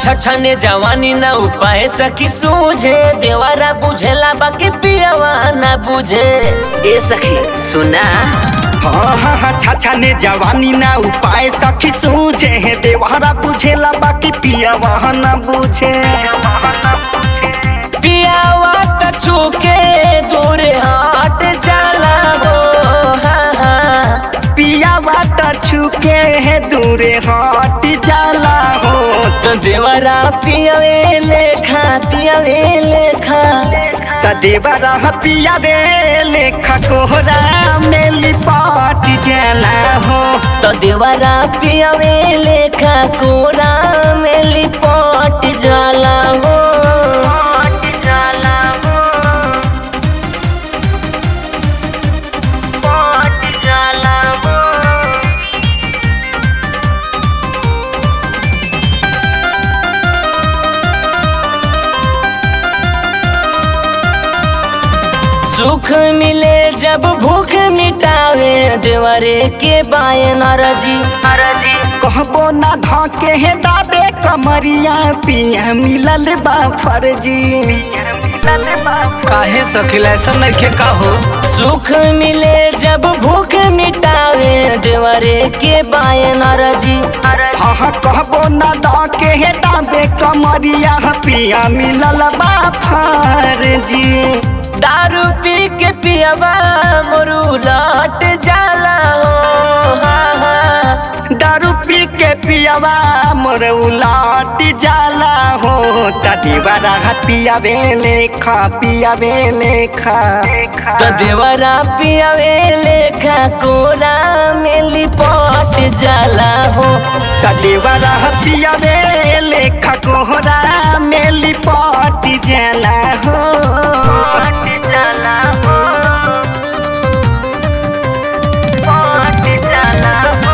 छछने जवानी ना उपाय सखी सूझे देवारा बुझेला बाकी पियावा ना बुझे ए सखी सुना हाँ हाँ हाँ छाछा ने जवानी ना उपाय सखी सूझे है देवारा बुझेला बाकी पिया वहाँ ना बुझे पियावा त छूके दूर हट जाला हो हाँ हाँ पिया बात छुके है दूरे हट जाला हो तो देवरा पियावे लेखा पियावे लेखा त देवरा पिया दे लेखा कोहरा में लिपाट जाला हो तो देवरा पियावे लेखा कोरा में लिपट जाला हो जाला हो पट जाला हो सुख मिले जब भूख मिटावे देवरे के बाय नरजी नरजी कहबो ना धके है दाबे कमरिया पिया मिलल बा फर्जी काहे सखिला ऐसा नइखे का हो सुख मिले जब भूख मिटावे देवरे के बाय नरजी हाँ हाँ कहबो ना धके है दाबे कमरिया पिया मिलल बा फर्जी दारू पी के पियवा मोरू लट जाला हो हाँ हाँ दारू पी के पियावा मोर उलाट जाला हो तदीवारा पियावे लेखा पियावे लेखा तो देवरा पियावे लेखा कोरा में लिपट जाला हो तदीवारा पियावे लेखा कोहरा में लिपट जाला हो पट जाला हो पट जाला हो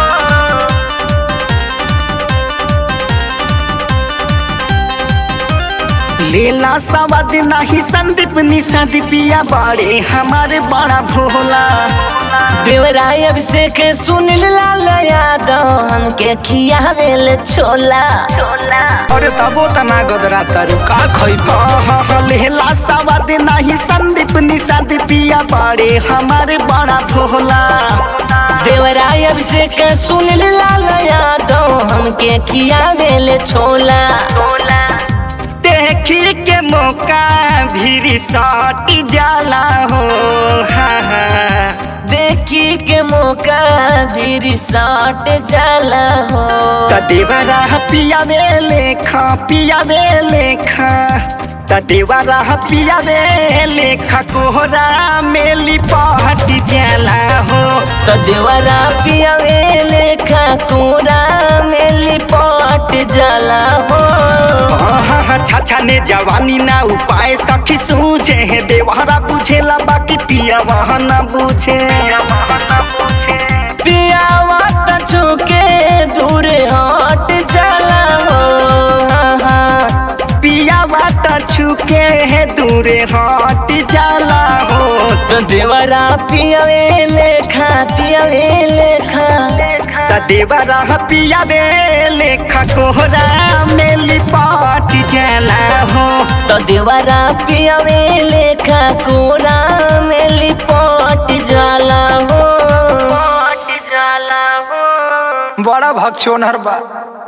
लीला सवाद नहीं संदीप निशा दीपिया बड़े हमारे बड़ा भोला देवराय अभिषेक सुन लाल यादव हमके खियावे ले छोला छोला अरे तबो तना गदरा तरु का खइबा लेला सवाद नहीं संदीप निशा दीपिया बड़े हमारे बड़ा भोला देवराय अभिषेक सुन लाल यादव हमके खियावे ले छोला छोला देखी के मौका भी सट जाला हो हाँ हाँ देखी के मौका भी रिसाट जाला हो तदेवरा पियावे लेखा पियावे लेखा तदेवरा पियावे लेखा कोहरा में लिपट जाला हो तो देवरा पियावे लेखा कोरा में लिपट जाला हो छाछा ने जवानी ना उपाय सखी सूझे है देवरा बुझेला बाकी पिया वहाँ ना बुझे पियावा त छूके दूर हट जाला हो हाँ, हाँ। पिया बात छुके है दूरे हट जाला हो तो देवरा पियावे लेखा पियावे लेखा तदेवरा पियावे लेखा कोहरा में लिपट जाला हो तो देवरा पियावे लेखा कोरा में लिपट जाला हो जाला हो बड़ा भक्षोनर बा